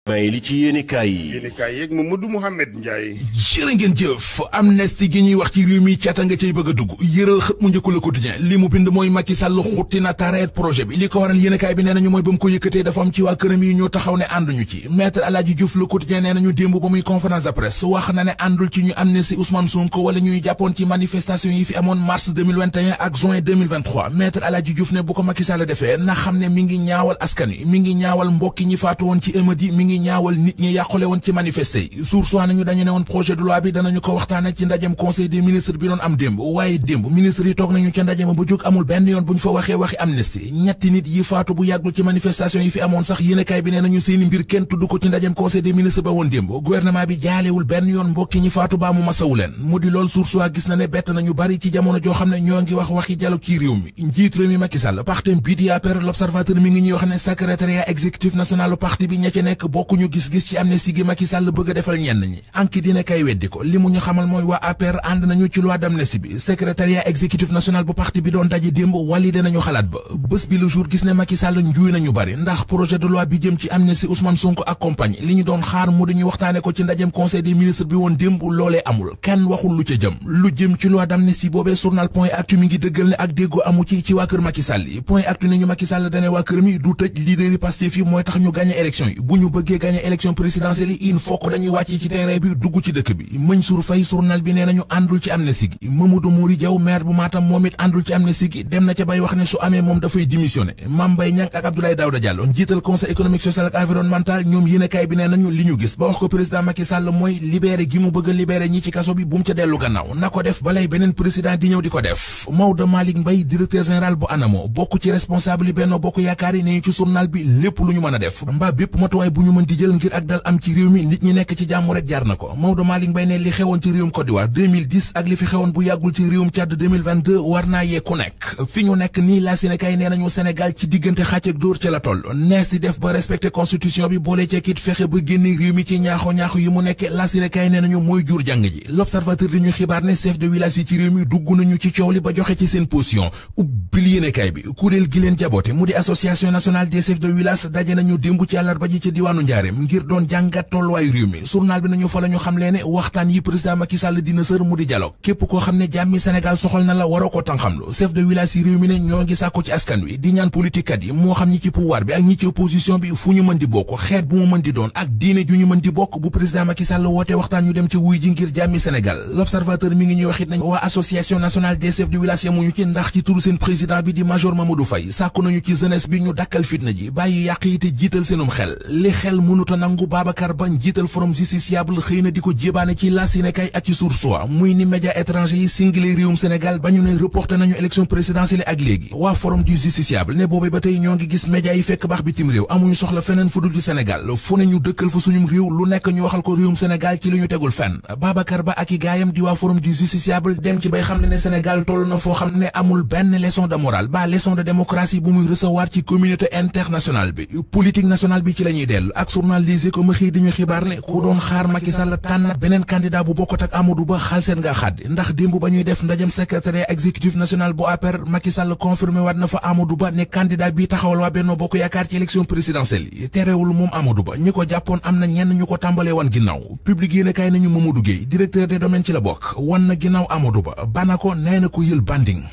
may li ci yéenekaay yi yéenekaay yeeg Mamadou Mouhamed Ndiaye jërë ngeen jëf amnistie gi ñuy wax ci réew mi cata nga cay bëgg a dugg yëral xët mu njëkku Le Quotidien li mu bind mooy Macky Sall xutti na tareet projet bi li ko waral yéenekaay bi nee nañu mooy ba mu ko yëkkatee dafa am ci waa këram yi ñoo taxaw ne ànduñu ci maître Aladji Diouf Le Quotidien nee nañu démb ba muy conférence de presse wax na ne àndul ci ñu amnistie Ousmane Sonko wala ñuy jàppoon ci manifestation yi fi amoon mars 2021 ak juin 2023 maître Aladji Diouf ne bu ko Macky Sall defee na xam ne mi ngi ñaawal askan wi mi ngi ñaawal mbokki ñi faatu woon ci émeute yi mi ngi ñaawal nit ñi yàqule woon ci manifesté yi source waa nañu dañu ne woon projet de loi bi danañu ko waxtaane ci ndajem conseil des ministres bi doon am démb waaye démb ministre yi toog nañu ca ndajema bu jóg amul benn yoon bu ñu fa waxee waxi amnistie ñetti nit yi faatu bu yàggul ci manifestation yi fi amoon sax yéenekaay bi nee nañu seeni mbir kenn tudd ko ci ndajem conseil des ministres ba woon démb gouvernement bi jaalewul benn yoon mbokki ñi faatu baa mu masawu leen mu di lool source waa gis na ne bett nañu bari ci jamono joo xam ne ñoo ngi wax waxi dialogue ci réew mi njiit réew mi Macky Sall partem bii di APR l'observateur mi ngi ñuy wax ne secrétariat exécutif national parti bi ña ci nekk bokkuñu gis-gis ci amnistie gi Macky Sall bëgg a defal ñenn ñi anki dina kay weddi ko li mu ñu xamal mooy waa APR ànd nañu ci loi d'amnistie bi secrétariat exécutif national bu parti bi doon daje démb walide nañu xalaat ba bés bi le jour gis ne Macky Sall njuuy nañu bari ndax projet de loi bi jëm ci amnistie Ousmane Sonko ak compagnie li ñu doon xaar mu dañu waxtaane ko ci ndajem conseil des ministres bi woon démb loolee amul kenn waxul lu ca jëm lu jëm ci loi d'amnistie boobee journal point actu mi ngi dëggal ne ak déggoo amu ci ci waa kër Macky Sall yi point actu ne ñu Macky Sall dane waa kër mi du tëj leader yi Pastef yi mooy tax ñu gagné élection yi bu ñu bëggee gagné élection présidentielle yi il faut que dañuy wàcc ci terrain bi dugg ci dëkk bi Mansour Faye journal bi nee nañu àndul ci amnistie gi Mamadou Mouri Diaw maire bu Matam moom it àndul ci amnistie gi dem na ca bay wax ne su amee moom dafay démissionné Mame Mbaye Niang ak Abdoulaye Daouda Diallo njiital conseil économique social ak environnemental ñoom yéenekaay bi nee nañu li ñu gis ba wax ko président Macky Sall mooy libéré gi mu bëgg a libéré ñi ci kaso bi bu mu ca dellu gannaaw na ko def balay beneen président di ñëw di ko def Maodo Malick Mbaye directeur général bu ANAMO bokk ci responsable yi Benno Bokk Yaakaar yi ne ci journal bi lépp lu ñu mën a def mbaa bépp matuwaay bu ñu mën di jël ngir ak dal am ci réew mi nit ñi nekk ci jàmm rek jaar na ko Maodo Malick Mbaye ne li xewoon ci réewum Côte d'Ivoire 2010 ak li fi xewoon bu yàggul ci réewum Tchad 2022 war naa yee ku nekk fi ñu nekk nii la Sénégal nee nañu Sénégal ci diggante xàcc ak dóor ci la toll nees di def ba respecté constitution bi boole ceekit fexe ba génne réew mi ci ñaaxo ñaaxo yi mu nekk la Sénégal nee nañu mooy jur jàng ji l'observateur di ñu xibaar ne chef de village yi ci réew mi dugg nañu ci coow li ba joxe ci seen position ubbil yéenekaay bi kuréel gi leen jaboote mu di association nationale des chefs de village daje nañu démb ci àllarba ji ci diwaanu Njaareem ngir doon jàngat tolluwaayu réew mi journal bi nañu fa la ñu xam lee ne waxtaan yi président Macky Sall dina sër mu di dialogue képp koo xam ne jàmmi Sénégal soxal na la waroo ko tànxamlu chef de village yi réew mi ne ñoo ngi sàkku ci askan wi di ñaan politique kat yi moo xam ñi ci pouvoir bi ak ñi ci opposition bi fu ñu mën di bokk xeet bu mu mën di doon ak diine ju ñu mën di bokk bu président Macky Sall woote waxtaan ñu dem ci wuy ji ngir jàmmi Sénégal l'observateur mi ngi ñuy waxit nañ waa association nationale des chefs de village yamuñu ci ndax ci turu seen président bi di major Mamadou Faye sàkku nañu ci jeunesse bi ñu dakkal fitna ji bàyyi yàq yi te jiital seenum xel li xel mënuta nangu Babacar Ba njiital forum justiciable xëy na di ko jébaane ci la Sénégal ak ci Source A muy ni média étranger yi singlé réewum Sénégal ba ñu ne reporté nañu élection présidentielle ak léegi waa forum du justiciable ne boobee ba tey ñoo ngi gis média yi fekk baax bitim réew amuñu soxla feneen fu dul ci Sénégal fu ne ñu dëkkal fa suñum réew lu nekk ñu waxal ko réewum Sénégal ci li ñu tegul fenn Babacar Ba ak i gaayam di waa forum du justiciable dem ci bay xam ne ne Sénégal toll na foo xam ne amul benn leçon de morale ba leçon de démocratie bu muy recevoir ci communauté internationale bi politique nationale bi ci la ñuy dellu ak journal Les Échos ma xëy di ñu xibaar ne ku doon xaar Macky Sall tànn beneen candidat bu bokkut ak Amadou Ba xal seen nga xaddi ndax démb ba ñuy def ndajam secrétaire exécutif national bu APR Macky Sall confirmé waat na fa Amadou Ba ne candidat bi taxawal waa Benno Bokk Yaakaar ci élection présidentielle yi terewul moom Amadou Ba ñi ko jàppoon am na ñenn ñu ko tàmbalee wan ginnaaw public yéen a kaay nañu Mamadou Gueye directeur des domaines ci la bokk wan na ginnaaw Amadou Ba bana ko nee na ko yël banding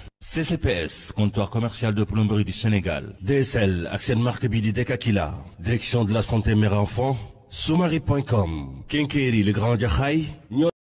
CCPS comptoir commercial de plomberie du Sénégal DSL ak seen marque bi di Dekakila direction de la santé mère enfant Soumari.com Kenkeri le Grand Jaxaay